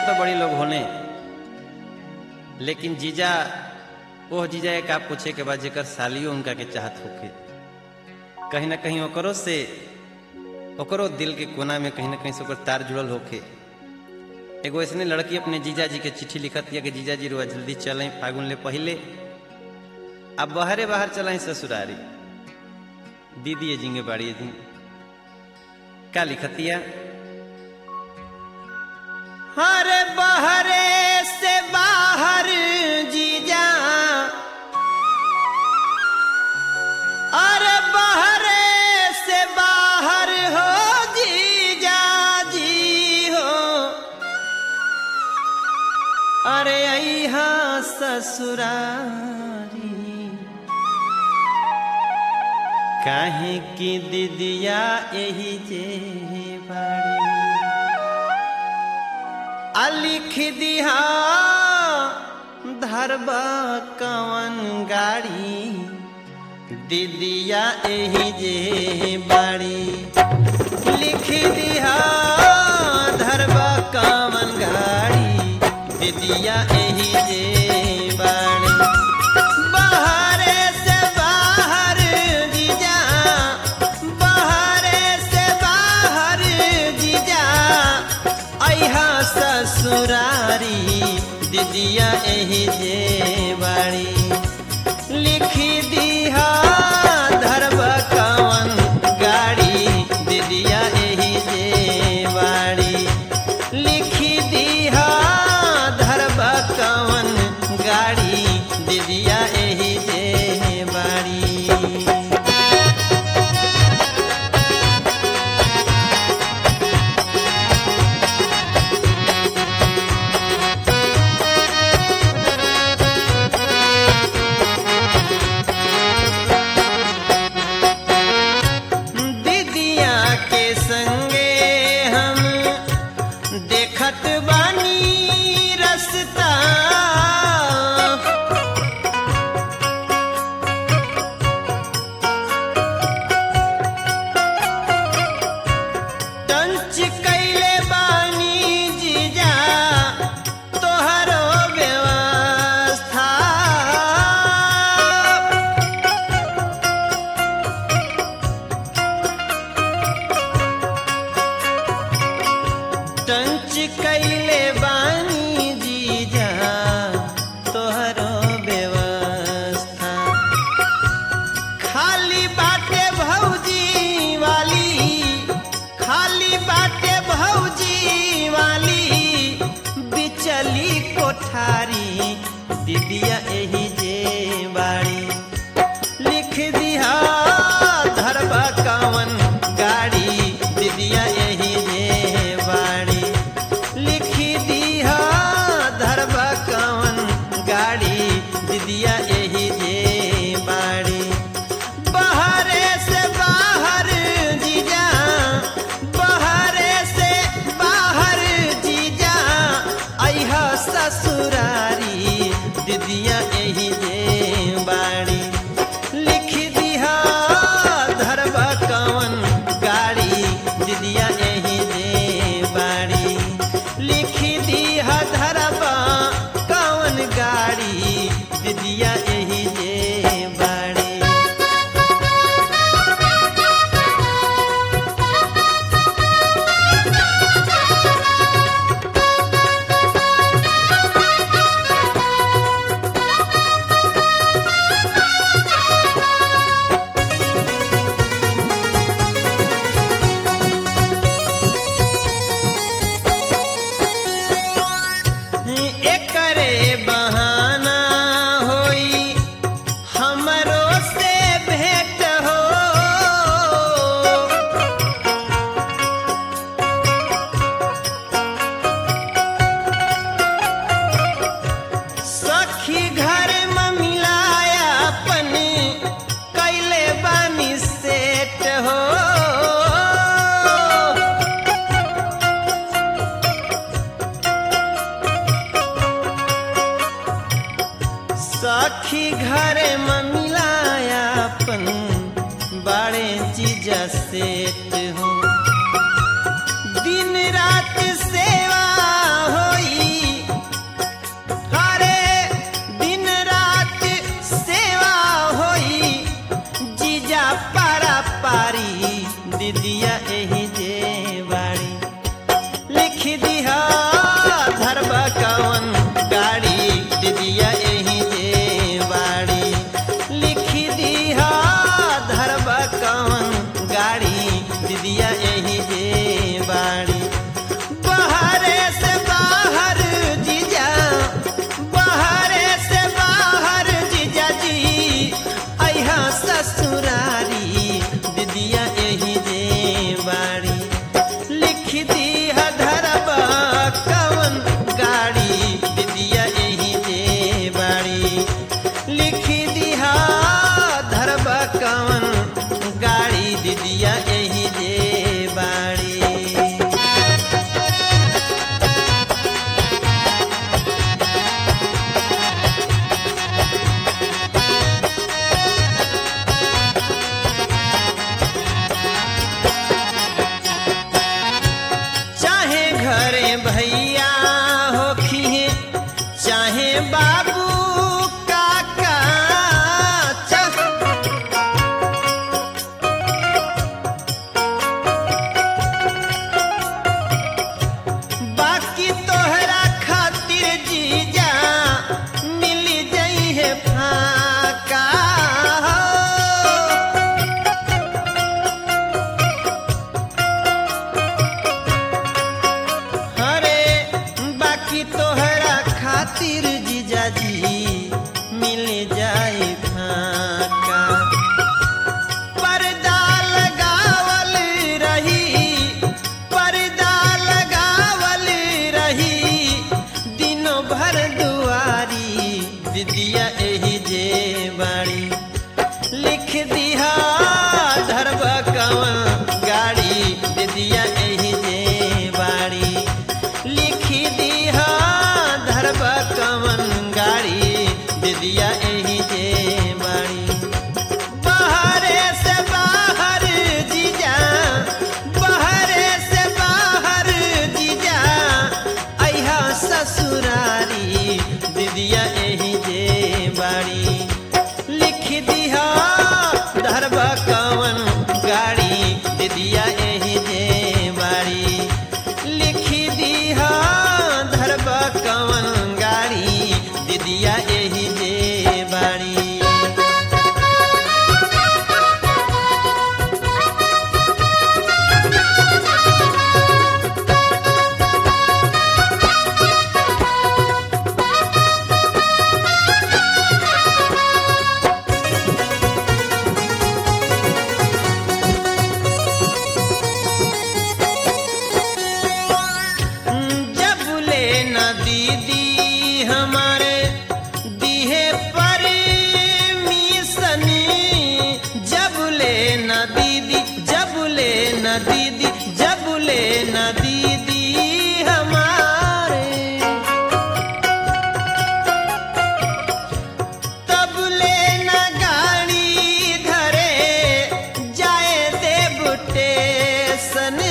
तो बड़ी लोग होने लेकिन जीजा ओह जीजा एक आप पूछे के बाद जेकर सालियो उनका के चाहत होके कहीं ना कहीं ओकरो से ओकरो दिल के कोना में कहीं ना कहीं से ओकर तार जुड़ल होके एगो ऐसने लड़की अपने जीजा जी के चिट्ठी लिखत दिया कि जीजा जी रुआ जल्दी चलें फागुन ले पहले अब बाहरे बाहर चलें ससुरारी दीदी जिंगे बाड़ी जी का लिखतिया हर बहरे से बाहर जीजा अरे बहरे से बाहर हो जीजा जी हो अरे अहा ससुरारी काहे की दीदिया यही जे बाड़ी आ लिख दिहा धरबा कवन गाड़ी दीदिया यही जे बाड़ी लिख दिहा धरबा कवन गाड़ी दीदिया यही जे बाड़ी बाहरे से बाहर जीजा बाहरे से बाहर जीजा अहा ससुरारी दीदिया एही जे बाड़ी लिखी दिहा धरब कवन गाड़ी दीदिया एही जे बाड़ी लिखी दिहा धरब कवन गाड़ी दीदिया एही जे बाड़ी दीदिया के संगे हम देखत बानी रस्ता टंच कैले बानी जीजा तोहरो व्यवस्था टंच कैले बानी जीजा तोहरो व्यवस्था खाली बाटे भौजी वाली खाली बाटे भौजी वाली बिचली कोठारी दीदिया एही जे बाड़ी लिख दिहा धरबा कवन गाड़ी दीदिया यही जे बाड़ी लिखी दिहा धरबा कवन गाड़ी दीदिया यही जे बाड़ी बाहरे से बाहर जीजा बाहरे से बाहर जीजा अहा ससुरारी दीदिया यही जे बाड़ी लिख दिहा धरबा कवन गाड़ी दीदिया यही जे बाड़ी लिख दिहा धरबा कवन गाड़ी दीदिया यही जे बाड़ी एकरे बहाना होई हमरो से भेंट हो सखी घर में मिलाया अपन कैले बानी सेट हो सखी घर में मिलाया अपन बड़े चीज सेट हो दिन रात सेवा होई दिहा धरबा कवन गाड़ी दीदिया एही जे बाड़ी लिख दिहा धरबा कवन गाड़ी दीदिया एही जे बाड़ी जब ले न दीदी हमारे दिहे पर मिसनी जब ले न दीदी जब ले न दीदी जब ले न दीदी हमारे तब ले न गाड़ी धरे जाए देवटे सने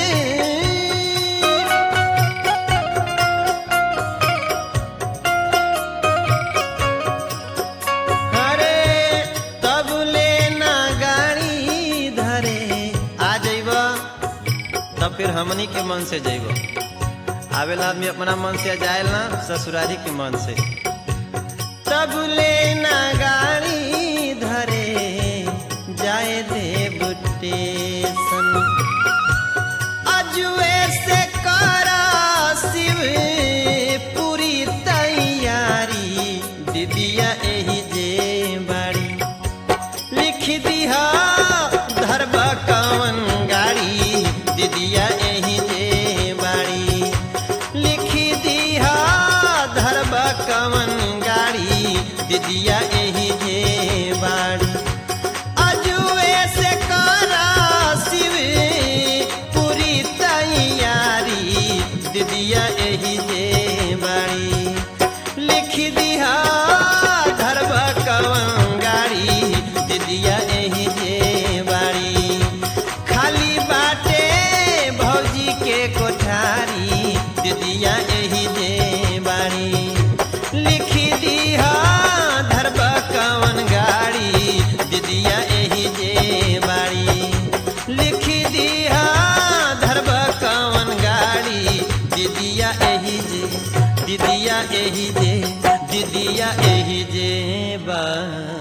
अरे तब लेना गाड़ी धरे आ जइब तब फिर हमनी के मन से जइब आवेला आदमी अपना मन से जाए ना ससुरारी के मन से तब लेना गाड़ी धरे जाए दे सन अजुए से करा शिव पूरी तैयारी दीदिया एही जे बाड़ी लिख दिहा धरबा कवन गाड़ी दीदिया एही जे बाड़ी लिख दिहा धरबा कवन गाड़ी दीदिया एही जे बाड़ी अजुए से करा शिव पूरी तैयारी दीदिया एही जे बाड़ी लिख दिहा धरबा कवन गाड़ी दीदिया एही जे बाड़ी खाली बाटे भौजी के कोठारी दीदिया एही जे बाड़ी लिख दिहा धरबा कवन गाड़ी दीदिया एही जे बाड़ी लिख दिहा धरबा कवन गाड़ी दीदिया एही जे दीदिया एही जे दीदिया एही जे बा